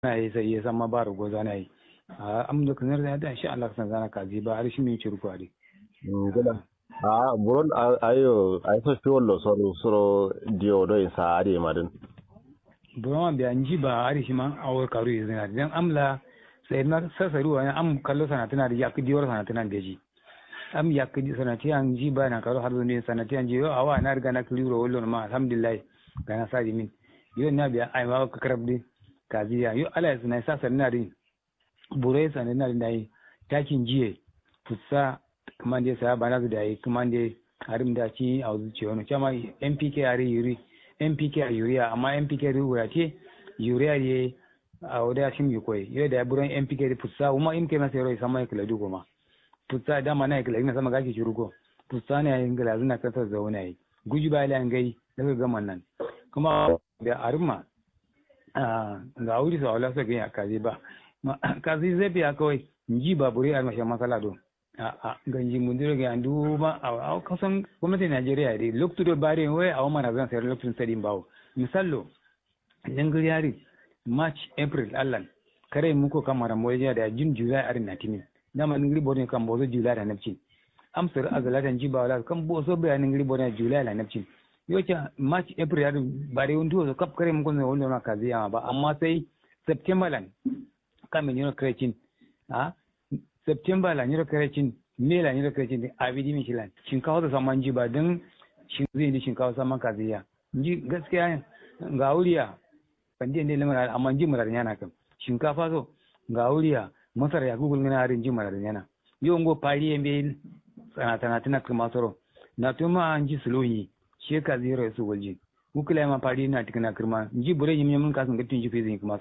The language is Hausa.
na yi sai ya san ma ba rugo zana yi a am da kanar da da insha Allah san zana kaji ba har shi min ciru kwari gida a buron ayo ay so fiwollo soro soro dio do in sa ade madin buron bi an ji ba har shi ma awar karu yanzu na dan amla sai na sasaru wani am kallo sana tana da yakki diwar sana tana da ji am yakki sana ti an ji ba na karo har ne sana ti an ji yo awa na riga na kliro wallo ma alhamdulillah ga na sadi min yo na biya ai ma ka karabdi kaziya yo ala sana sa sana rin burai sana na da yi takin jiye fusa kuma dai sa ba na da yi kuma dai harim da ci a zuciya wani chama NPK are yuri NPK a urea amma NPK ruwa ce urea ye a wadda shi mi koyi yau da buran NPK da fusa kuma in kai masa yaro sama ya kula dugo ma fusa dama na kula ina sama gashi shurugo fusa ne yayin gala zuna kasar zauna yi guji ba ila ngai daga gaman nan kuma da arma ga wuri sa wala sa ga kazi ba kazi zai biya kawai nji ba buri a mashin masala do a ganji mun dira ga andu ma a kasan gwamnatin Najeriya dai lokacin da bare wai a wannan zan sayar lokacin sadin bawo misallo dangar yari march april allan kare muko kamara moja da jin july arin natini dama ningri bodin kan bozo july da napcin amsar azalatan jiba wala kan bozo bayanin ningri bodin july da napcin yocha march april arin bare wundu so kap kare muko ne wannan kazi ya ba amma sai september lan kamin yino krecin ha september lan yino krecin me lan yino krecin abidi min shilan shinkawa da saman jiba dan shin zai ni shinkawa saman kaziya ji gaskiya ga wuriya ban je ne lamar amma ji murar yana kan shinkafa so ga wuriya masar ya gugul ngana harin ji murar yana yo ngo pari embe sana sana tana kuma soro na tuma an ji suloyi she ka zero su walji ukula ma pari na tikana kirma ji bure yim yim kasan gatin ji fezin kuma